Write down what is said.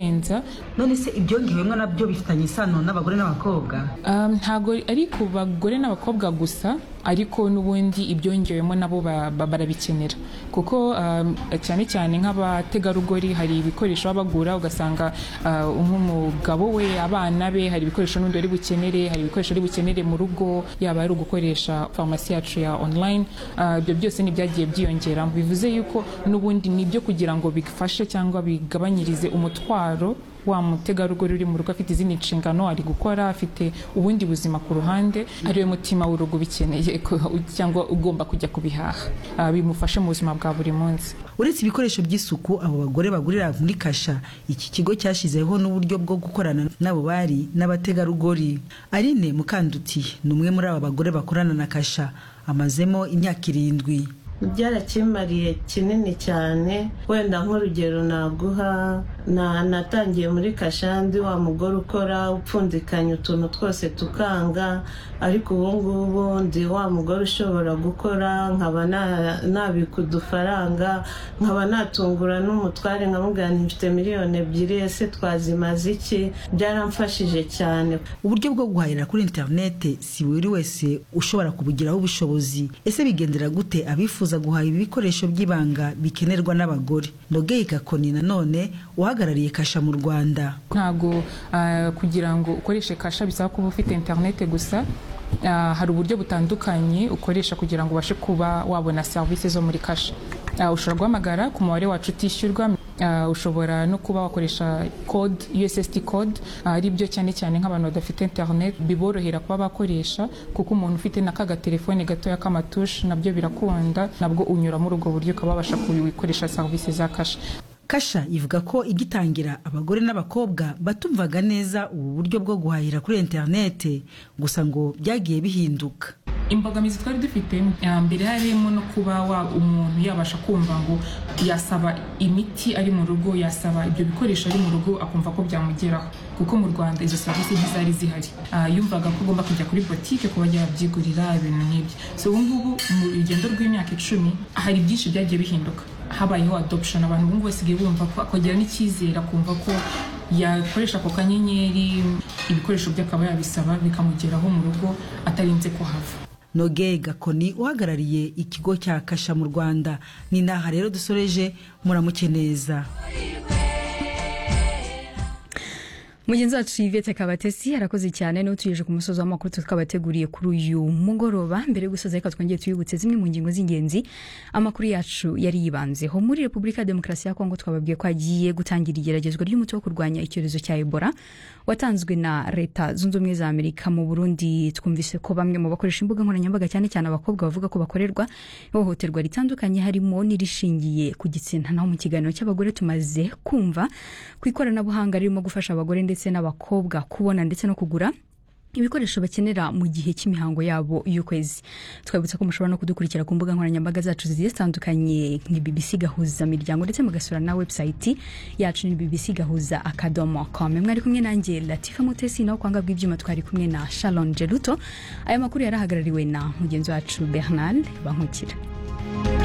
kurenza none se ibyongewemo nabyo bifitanye isano n'abagore n'abakobwa Um, ntago ari ku bagore n'abakobwa gusa ariko n'ubundi ibyongewemo nabo ba- ba- barabikenera kuko um, cyane cyane nk'abategarugori hari ibikoresho baba bagura ugasanga uh, nk'umugabo we abana be hari ibikoresho n'undi ari bukenere hari ibikoresho ari bukenere mu rugo yaba ari ugukoresha farumasi yacu ya online uh, ibyo byose ni byagiye byiyongera bivuze yuko n'ubundi ni ibyo kugira ngo bifashe cyangwa bigabanyirize umutwaro wa mutegarugori uri mu rugo afite izindi nshingano ari gukora afite ubundi buzima ku ruhande ariwe mutima w'urugo ubikeneye ko- cyangwa ugomba kujya kubihaha Ah, bimufashe mu buzima bwa buri munsi uretse ibikoresho by'isuku abo bagore bagurira muri kasha iki kigo cyashyizeho n'uburyo bwo gukorana n'abo bari n'abategarugori arine mukanduti ni umwe muri aba bagore bakorana na kasha amazemo imyaka irindwi byarakimariye kinini cyane wenda nk'urugero naguha na- natangiye muri kashandi wa mugore ukora upfundikanya utuntu twose tukanga ariko ubu ngubu ndi wa mugore ushobora gukora nkaba na- nabika udufaranga nkaba natungura n'umutware nkamubwira nti mfite miliyoni ebyiri ese twazimaze iki byaramfashije cyane uburyo bwo guhahira kuri interinete si buri wese ushobora kubugiraho ubushobozi ese bigendera gute abifuza guhaha ibikoresho by'ibanga bikenerwa n'abagore nogeye gakoni nanone uhagarariye kasha mu rwanda ntabwo ah, kugira ngo ukoreshe kasha bisaba kuba ufite interinete gusa Ah, hari uburyo butandukanye ukoresha kugira ngo ubashe kuba wabona serivisi zo muri kasha Ah, ushobora guhamagara ku mubare wacu utishyurwa Ah, ushobora no kuba wakoresha code USSD code Ah, ari byo cyane cyane nk'abantu badafite internet biborohera kuba bakoresha kuko umuntu ufite na ka gatelefone gatoya k'amatushe nabyo birakunda nabwo unyura muri ubwo buryo ukaba wabasha kubikoresha serivisi za kasha kasha ivuga ko igitangira abagore n'abakobwa batumvaga neza ubu buryo bwo guhahira kuri interinete gusa ngo byagiye bihinduka imbogamizi twari dufite eh, mbere harimo no kuba wa- umuntu yabasha kumva ngo yasaba imiti ari mu rugo yasaba ibyo bikoresho ari mu rugo akumva ko byamugeraho kuko mu rwanda izo serivisi ntizari zihari Ah, yumvaga ko agomba kujya kuri botike kuba yabyigurira ibintu nk'ibyo so ubu ngubu mu rugendo rw'imyaka icumi hari byinshi byagiye bihinduka habayeho adoption abantu ubu ngubu basigaye bumva ko akagira n'icyizere akumva ko yakoresha ako kanyenyeri ibikoresho bye akaba yabisaba bikamugeraho mu rugo atarinze kuhava noge gakoni uhagarariye ikigo cya kasha mu rwanda ni naha rero dusoreje muramuke neza mugenzi wacu yvette kabatesi arakoze cyane n'utugejeje ku musozi w'amakuru tukabateguriye kuri uyu mugoroba mbere yo gusoza reka twongere tuyibutse zimwe mu ngingo z'ingenzi amakuru yacu yari yibanzeho muri repubulika ya demokarasi ya kongo twababwiye ko hagiye gutangira igeragezwa ry'umuti wo kurwanya icyorezo cya ebola watanzwe na leta zunze ubumwe za amerika mu burundi twumvise ko bamwe mu bakoresha imbuga nkoranyambaga cyane cyane abakobwa bavuga ko bakorerwa ihohoterwa ritandukanye harimo n'irishingiye ku gitsina naho mu kiganiro cy'abagore tumaze kumva ku ikoranabuhanga ririmo gufasha abagore ndetse n'abakobwa kubona ndetse no kugura ibikoresho bakenera mu gihe cy'imihango yabo y'ukwezi twabutsa ko mushobora no kudukurikira ku mbuga nkoranyambaga zacu zigiye zitandukanye ni bbc gahuza miryango ndetse mugasura na website yacu ni bbc gahuza akadomo com mwari kumwe nanjye latifa mutesi naho kwanga bw'ibyuma twari kumwe na shalon geruto aya makuru yari ahagarariwe na mugenzi wacu bernard bankukira